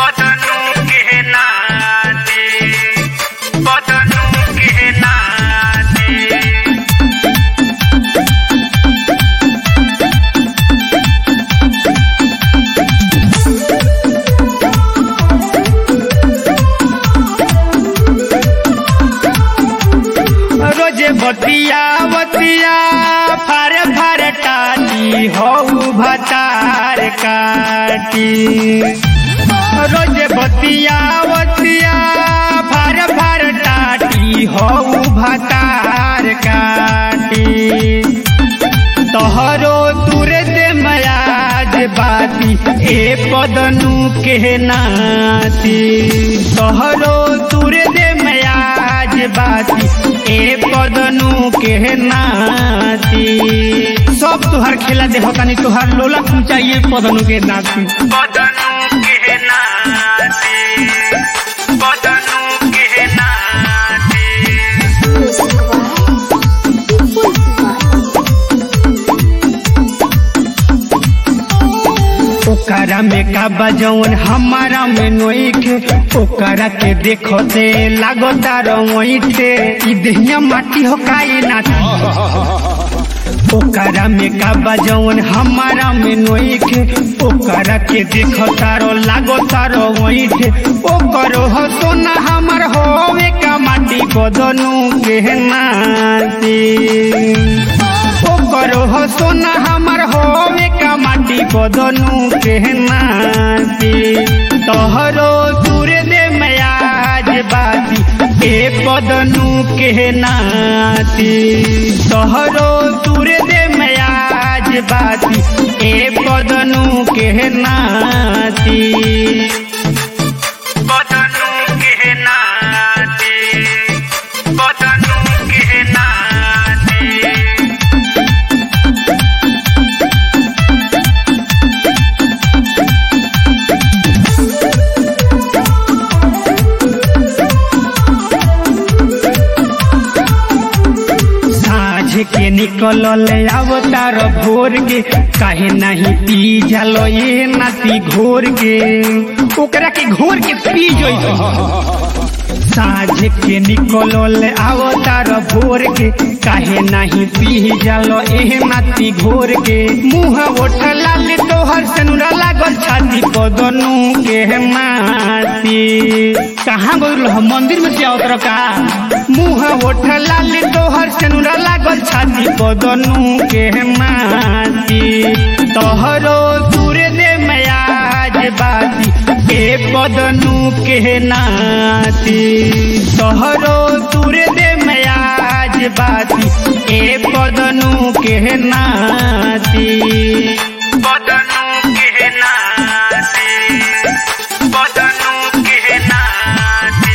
बदनू के नाते बदनू के नाते रोजे बतिया बतिया फारे फारे टाटी हऊ भतार काटी रोजे बतिया बतिया फारे फारे टाटी हऊ भतार काटी तोहरो तुरे दे मयाज बाती ए पदनु के नाती तोहरो तुरे दे मयाज बाती ए पदनु के नाती सब तुहार खेला दे होतानी तुहार लोला चाहिए पदनु के नाती पदनु के नाती पदनु के नाती ओकरा में का बजौन हमारा में नोइखे ओकरा के देखो ते लागो तारो मोइठे ई देहिया माटी हो काई नाती ओकरा में का बजौन हमारा में नोइखे ओकरा के देखो तारो लागो तारो मोइठे ओकरो हो सोना हमर होवे का माटी बदनू के नाती ओकरो हो सोना हमर होवे का माटी बदनू के नाती तोहरो दूरे दे मयाज बाती ए बदनू के नाती तोहरो दूरे दे मयाज बाती ए बदनू के नाती बदनू के नाती बदनू के नाती साँझ के निकलल अवतार भोर के काहे नहीं पी जलो ये नाती घोर के ओकरा के घोर के पी जोई साँझ के निकलल अवतार भोर के काहे नहीं पी जलो एह नाती घोर के मुँह ओठ लाल तोहर सनुरा लागल छाती बदनू के माती कहाँ गइल हो मंदिर में से अवतर का मुँह ओठ लाल तोहर सनुरा लागल छाती बदनू के माती तोहरो दूरे दे मयाज बाती ए बदनू के नाती तोहरो दूरे दे मयाज बाती ए बदनू के नाती बदनू के नाती बदनू के नाती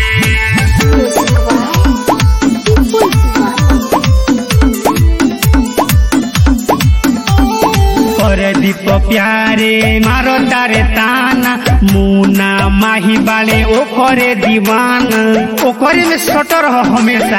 परदीप प्यारे मारो तारे ताना मुना माही बाले ओकरे दीवाना ओकरे में सटर हो हमेशा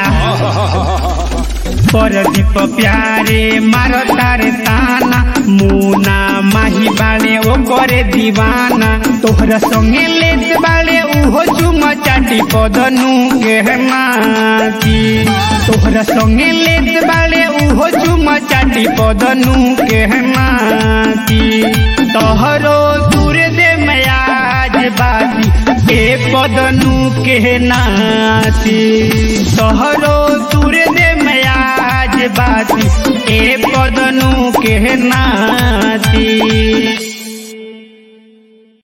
परदीप प्यारे मारो तारे ताना मुना माही बाले ओकरे दीवाना तोहरा संगे लेत बाले उहो चुम चाटी पदनू के माती तोहरा संगे लेत बाले उहो चुम चाटी पदनू के माती तोहरो दूरे दे मयाज बाती ए पदनू के नाती तोहरो दूरे दे मयाज बाती ए पदनू के नाती